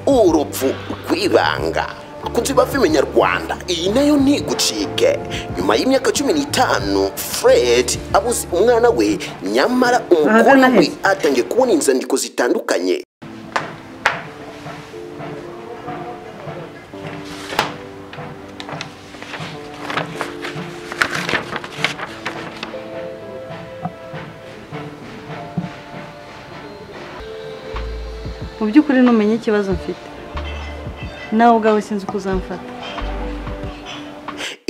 urupfu rw'ibanga kunzi bava imenyarwanda iyi nayo ntigucike nyuma y'imyaka cumi n'itanu fred abuze umwana we nyamara umukobwa we naheze. atangiye kubona inzandiko zitandukanye mu by'ukuri ntumenye ikibazo mfite nawe ubwawe sinzi uko uzamfata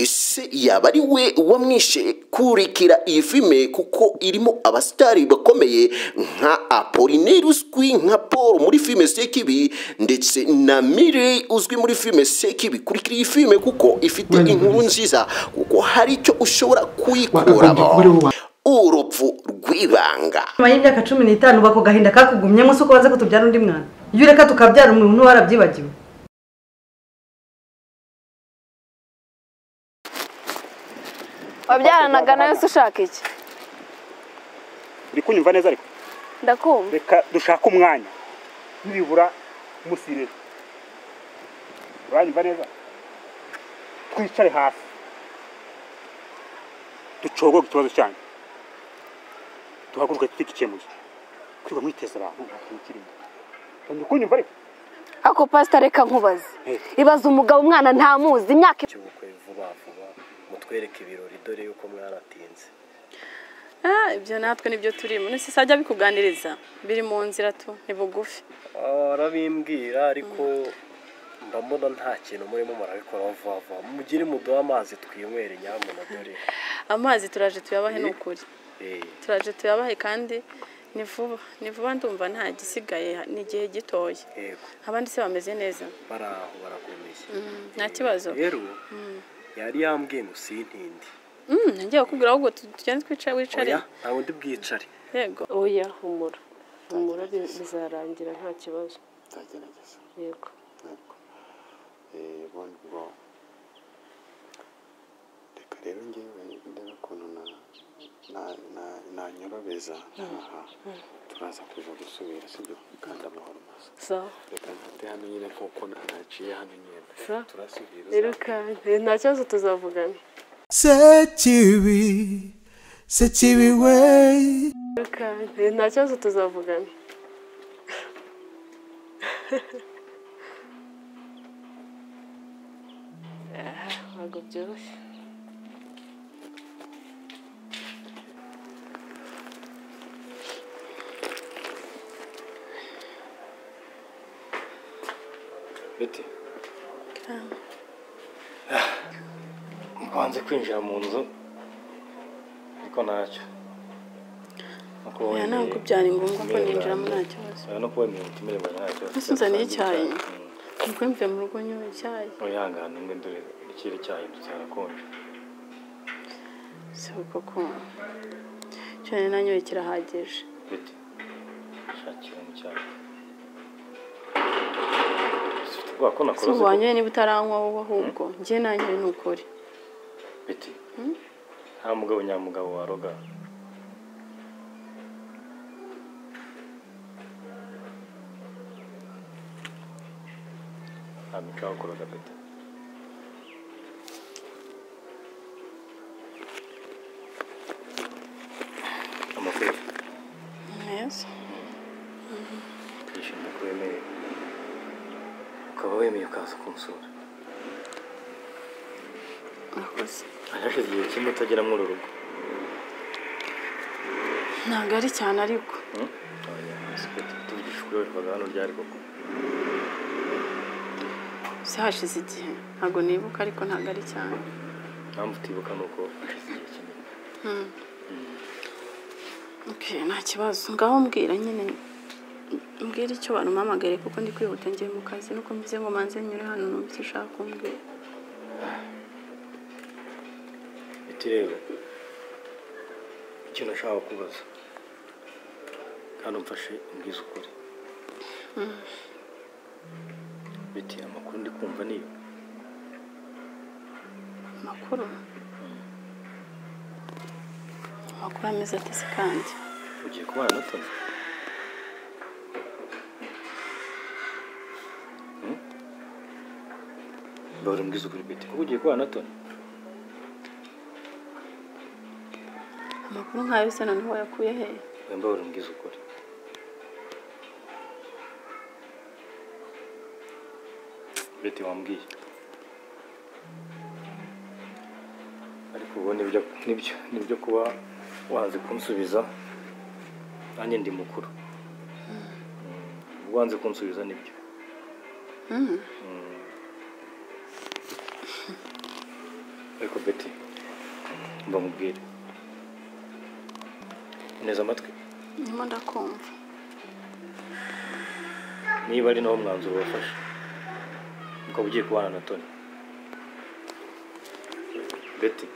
ese yaba ari we wamwishe kurikira iyi filime kuko irimo abasitari bakomeye nka apolineri uzwi nka paul muri filime sekibi ndetse na mire uzwi muri filime sekibi kurikira iyi filime kuko ifite inkuru nziza kuko hari icyo ushobora kuyikuramo urupfu rw'ibanga nyuma y'imyaka cumi n'itanu bako gahinda kakugumyemo si uko waze kutubyara undi mwana iyo ureka tukabyara umuntu warabyibagiwe wabyaranaga nayo se ushaka iki uri kunyumva neza ariko ndakumva reka dushake umwanya nibura umusirere uranyumva neza twicare hasi ducogoge ikibazo cyanyu duhaguruke tugikemuye kwiga mwiteza abantu nta kintu kirimo uri kunyumva ariko ako pasita reka nkubaze ibaze umugabo umwana ntamuzi imyaka cy'ubukwe vuba vuba mutwereke ibirori dore yuko mwaratinze Ah, ibyo natwe nibyo turimo none se sajya bikuganiriza biri mu nzira tu ni bugufi arabimbwira ariko ndabona nta kintu murimo murabikoraho vuba vuba mugire muduhe amazi twinywere nyamuna dore amazi turaje tuyabahe ni ukuri Eh, turaje tuyabahe kandi ni vuba ni vuba ndumva nta gisigaye ni igihe gitoya yego abandi se bameze neza bari aho barakomeye nta kibazo rero yari yambwiye ngo sintindi Mm, nagiye kukubwira ahubwo tu- tugende twicare wicare oya nta wundi bwicare yego oya humura humura bi- bizarangira nta kibazo nzagerageza yego ubundi bwo reka rero ngewe ndebe ukuntu na- na- na- nanyorobeza aha turaza kuza gusubira sibyo kandi amahoro masa sawa reka mfate hano nyine nk'uko na- naciye hano nyine Sa? turasubira irukanke nta kibazo tuzavugana Sekibi, Sekibi way. irukanke nta kibazo tuzavugana Ah, ntabwo byoroshye bite mbanze kwinjira mu nzu ariko ntacyo Nuko oya wemeye- ntabwo byari ngombwa ko umerewe ninjiramo nabi. nta kibazo Oya, no kuba imirimo itimirwa nta kibazo Ese uzaniye icyayi? Mm. nuko mvuye mu rugo nywa icyayi Wihangane umwe dore ikirere cyahinduka cyarakonje. si uko kumva cyane nanyoye kirahagije Bite? Shakira mu cyayi. Ufite ubwoba ko si nakora ubu wanyoye niba utaranywa wowe ahubwo njye nanyoye ni ukuri Bite? Nta mugabo nyamugabo waroga. Nta mico wakuraga bite? Amakuru. neza yishimiye ko wemeye ukaba wemeye ukaza kunsura murakoze hashize igihe kimwe utagera muri uru rugo ntabwo ari cyane ariko Hmm? Oya, si byo, tuvugisha ukuri wabivaga hano ryari koko si hashize igihe ntabwo nibuka ariko ntabwo ari cyane impamvu utibuka ni uko hashize igihe kinini ok nta kibazo ngaho mbwira nyine mbwira icyo banumpamagaye kuko ndi kwihuta ngiye mu kazi nuko mvuze ngo manze nyure hano numva icyo ushaka kumbwira biti rero icyo nashaka kubaza kandi umfashe umbwize ukuri biti amakuru ndi kumva niyo amakuru amakuru ameze atese kandi ugiye kubana na toni mbabura mbwiza ukuri pete kuba ugiye kubana na toni amakuru nkayo se noneho wayakuye hehe oya mbabura mbwiza ukuri bete wambwiye ariko ubu nibyo nibyo nibyo kuba wanze kunsubiza nanjye ndi mukuru Mm, ubu wanze kunsubiza nibyo Mhm. Mm. ariko beti mba mubwire neza amatwi ndimo ndakumva niba ari nawo mwanzuro wafashe ukaba ugiye kubana na toni beti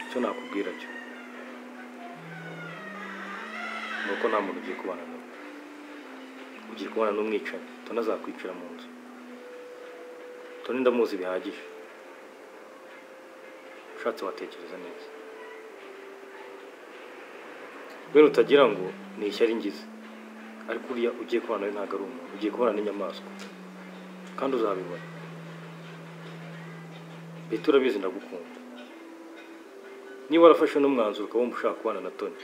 icyo nakubwira cyo ni uko nta muntu ugiye kubana nawe ugiye kubana n'umwicanyi toni azakwicira mu nzu toni ndamuzi bihagije ushatse watekereza neza bene utagira ngo ni ishyari ngize ariko uriya ugiye kubana nawe ntabwo ari umuntu ugiye kubana n'inyamaswa kandi uzabibona leta urabizi ndagukunda niba warafashe n'umwanzuro ukaba wumva ushaka kubana na toni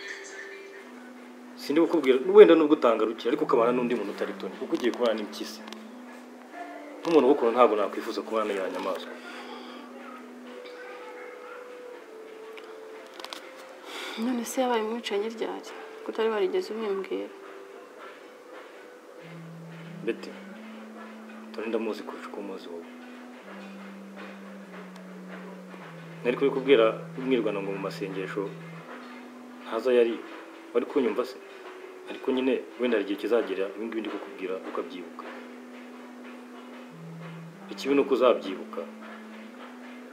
sindi kukubwira wenda nubwo utangarukiye ariko ukabana n'undi muntu utari toni kuko ugiye kubana n'impyisi nk'umuntu ugukunda ntabwo nakwifuza kubana n'iyo nyamaswa none se yabaye umwicanyi ryari ko utari warigeze ubimbwira bete toni ndamuzi kurusha uko umuzi wowe nari kubikubwira umwirwana ngo mu masengesho ntaza yari wari kunyumva se ariko nyine wenda hari igihe kizagera ibi ngibi ndi kukubwira ukabyibuka ikibi ni uko uzabyibuka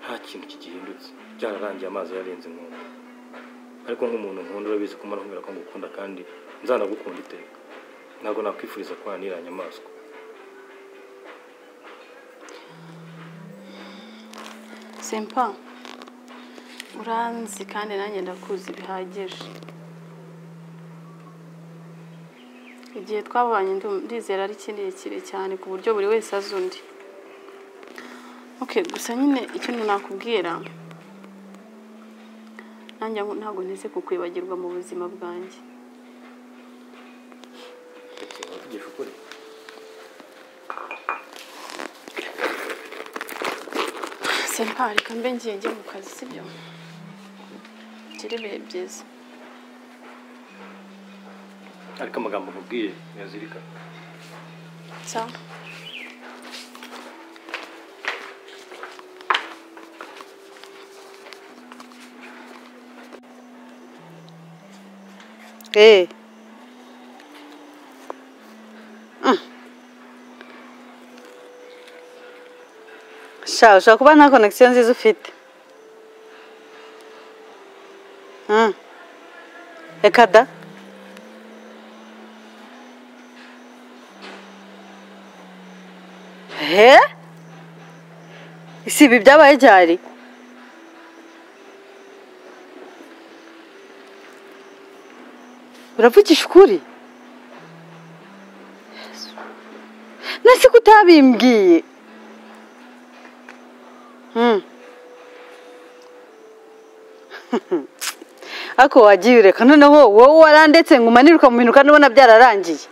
nta kintu kigihindutse byararangiye amazi yarenze inkombe ariko nk'umuntu nkunda urabizi ko umara nkubwira ko ngukunda kandi nzanagukunda iteka ntabwo nakwifuriza kubana n'iriya nyamaswa simpa uranzi kandi nanjye ndakuzi bihagije igihe twabanye ndu- ndizera ari kirekire cyane ku buryo buri wese azi undi okay gusa nyine ikintu nakubwira nanjye ngo- ntabwo ntese kukwibagirwa mu buzima bwanjye bete wavugisha ukuri simpa reka mbe ngiye njye mu kazi sibyo gira ibihe byiza ariko amagambo nkubwiye ntiyazirikana sawa Hey. Mm. Sha, ushobora kuba nta connection nziza ufite. Mm. Reka da. He? Si ibi byabaye ryari? uravugisha ukuri nasi kutabimbwiye Hmm. ariko wagiye ureka noneho wowe warandetse ngo umanire ukamuhinuka n'ubona byararangiye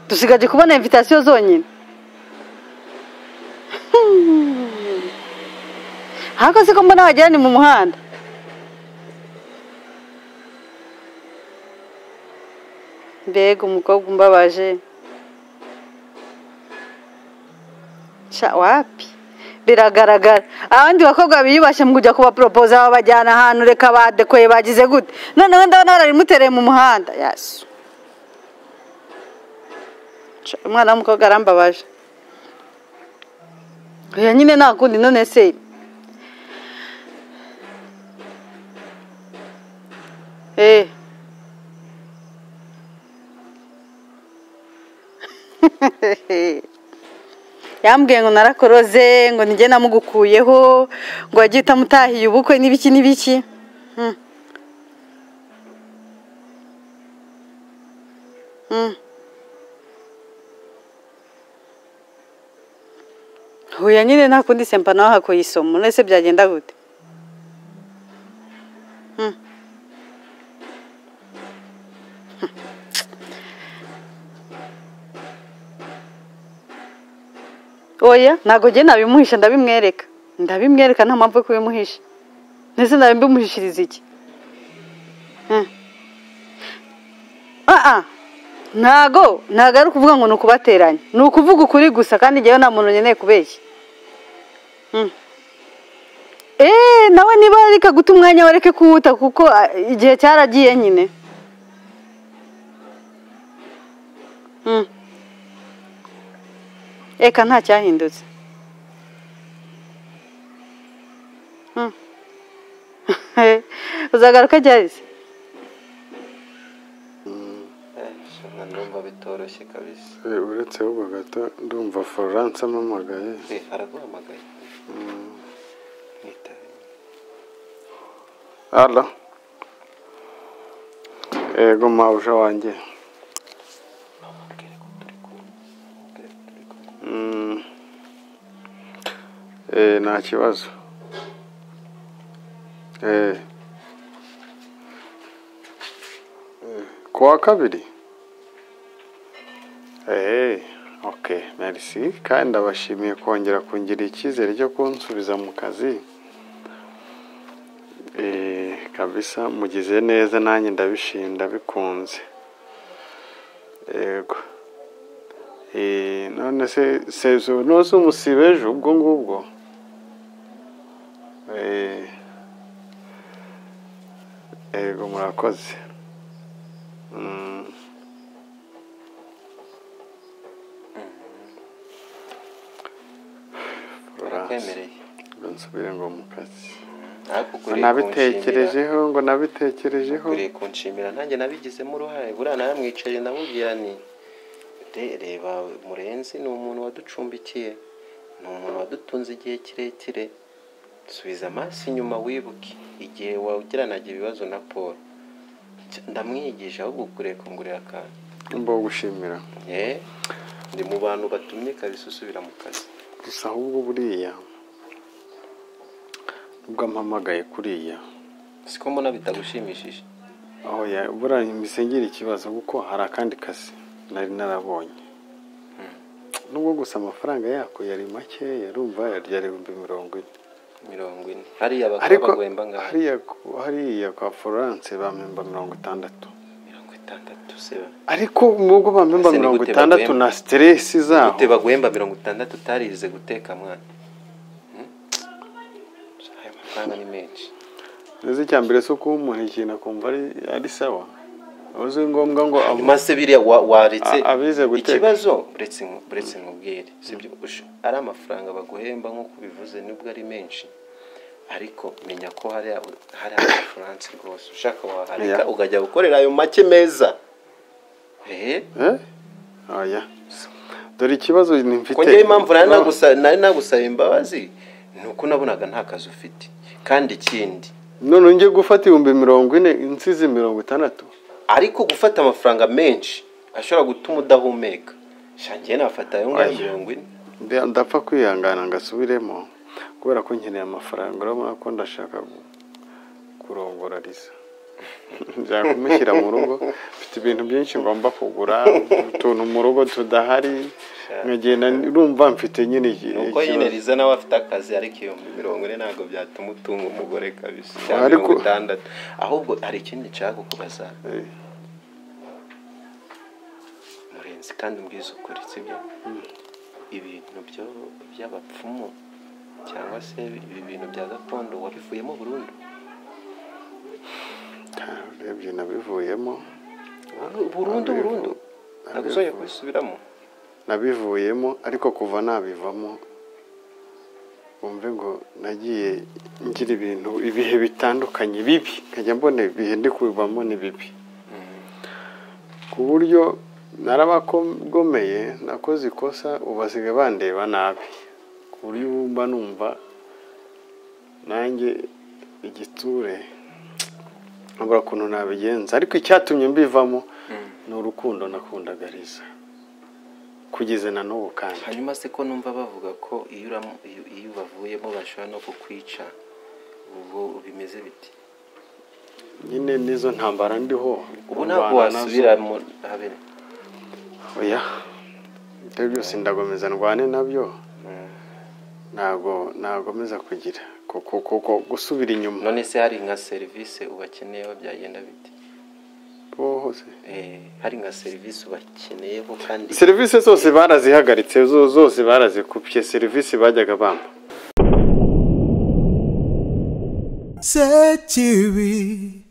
dusigaje kubona invitasiyo zonyine Hmm. ariko siko mbona wagira ni mu muhanda mbega umukobwa umbabaje sha wapi biragaragara abandi bakobwa biyubashye mu kujya kubaporopoza babajyana ahantu reka badekoye bagize gute noneho ndabona barabimutereye mu muhanda yasu Sha, umwana w'umukobwa arambabaje oya nyine nta kundi none se eh yambwiye ngo narakoroze ngo nige namugukuyeho ngo wagiye utamutahiye ubukwe n'ibiki n'ibiki Hmm. Hmm. huye nyine nta kundi sempa nawe hakuye isomo nese byagenda gute Hmm. Hmm. oya ntabwo njye nabimuhisha ndabimwereka ndabimwereka nta mpamvu yo kubimuhisha ndetse ndabimuhishiriza iki Hmm. ah ah ntago ntago ari ukuvuga ngo ni ukubateranya ni ukuvuga ukuri gusa kandi njyewe nta muntu nkeneye kubeshya Mm. eee nawe niba reka guta umwanya wareke kuwuta kuko ah, igihe cyaragiye nyine Mm. eka nta cyahindutse Mm. uzagaruka ryari se ndumva bitoroshye kabisa Eh, uretse ahubwo gato ndumva florence amamagaye Eh, araguhamagaye ara yego mawuje wanjye Mm. Eh, nta kibazo Eh. Eh, ku wa kabiri Eh, okay, merci. Kandi ndabashimiye kongera kungirira icyizere cyo kunsubiza mu kazi. Eh, kabisa mugize neza nanjye ndabishima ndabikunze. Yego. Eh, none se sezo nose umusibe ejo ubwo ngubwo. Eh. Yego murakoze. Mm. Barakwemereye. Ngo nsubire ngo mu kazi. ariko Ngo ukwiriye kunshimira Nabitekerejeho ngo nabitekerejeho. ukwiriye kunshimira nanjye nabigizemo uruhare buriya naramwicaye ndamubwira ni "Re- reba murenzi ni umuntu waducumbikiye ni umuntu wadutunze igihe kirekire subiza amaso inyuma wibuke igihe wagiranaga ibibazo na paul Cy- ndamwigisha ahubwo ukwiriye kungurira akantu Mbo gushimira. Eh, ndi mu bantu batumye kabisa usubira mu kazi Gusa ahubwo buriya ubwo mpamagaye kuriya siko mbona bitagushimishije aho ya buriya mbisengera ikibazo kuko hari akandi kazi nari narabonye nubwo gusa amafaranga yako yari make yarumva yari ibihumbi mirongo ine mirongo ine hariya bakaba ariko bagwemba ngaho hariya ku- hariya kwa florence bamemba mirongo itandatu mirongo itandatu seba ariko nubwo bamemba Ese ni mirongo gute itandatu bagwemba? na siteresi zaho gute bagwemba mirongo itandatu utarize guteka mwana Hmm? ayo mafaranga ni menshi neza icya mbere si ukuba umuntu ikintu akumva ari- ari sawa uzi ngombwa ngo avu- nyuma se biriya wa- waretse A- abize guteka. ikibazo uretse nku- uretse nkubwire sibyo usha- ari amafaranga baguhemba nk'uko ubivuze nubwo ari menshi ariko menya ko hari hari amafaranga rwose ushaka wahareka Oya. ukajya gukorera ayo make meza ehe Eh? oya dore ikibazo ni mfite ko ngewe impamvu nari No. nagusa- nari nagusaba imbabazi ni uko nabonaga nta kazi ufite kandi ikindi none njye gufata ibihumbi mirongo ine insizi mirongo itandatu ariko gufata amafaranga menshi ashobora gutuma udahumeka shangiye nafata ayo ngayo Oya. mirongo ine Nda- ndapfa kwihangana ngasubiremo kubera ko nkeneye amafaranga urabona ko ndashaka gu- kurongora risa nshaka kumushyira mu rugo mfite ibintu byinshi ngomba kugura utuntu mu rugo tudahari nkagenda urumva mfite nyine iki- nuko nyine ikibazo. riza nawe afite akazi ariko ibihumbi mirongo ine ntabwo byatuma utunga umugore kabisa cyangwa Ariko- mirongo itandatu ahubwo hari ikindi nshaka kukubaza murenzi kandi umbwiza ukuri sibyo ibintu byo by'abapfumu cyangwa se ibi bintu bya gakondo wabivuyemo burundu urebye nabivuyemo burundu burundu ntabwo uzongera kubisubiramo nabivuyemo ariko kuva nabivamo wumve ngo nagiye ngira ibintu ibihe bitandukanye bibi nkajya mbona ibihe ndi kubivamo ni bibi ku buryo narabagomeye nakoze ikosa ubu basigaye bandeba nabi ku buryo ubu mba numva nanjye igiture nkabura ukuntu nabigenza ariko icyatumye mbivamo ni urukundo nakundaga riza kugeza na n'ubu kandi hanyuma se ko numva bavuga ko iyo uram- iyo- iyo ubavuyemo bashobora no kukwica ubwo bimeze biti nyine n'izo ntambara ndiho ubu ntabwo urwana nazo. wasubira mu habere oya ibyo byose ndakomeza ndwane nabyo ntabwo nagomeza kugira kuko kuko gusubira inyuma none se hari nka serivisi ubakeneyeho byagenda bite bo hose Eh, hari nka serivisi ubakeneyeho kandi serivisi zose barazihagaritse zo- zose barazikupye serivisi bajyaga bampa Sechibi,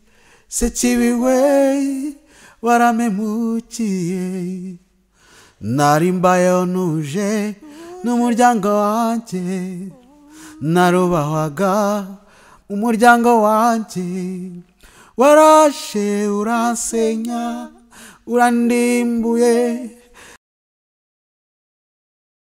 sechibi wey, waramemukiye. Narimbayo nuje n'umuryango wanje, narubahwaga umuryango wanje. Warashe uransenya, urandimbuye,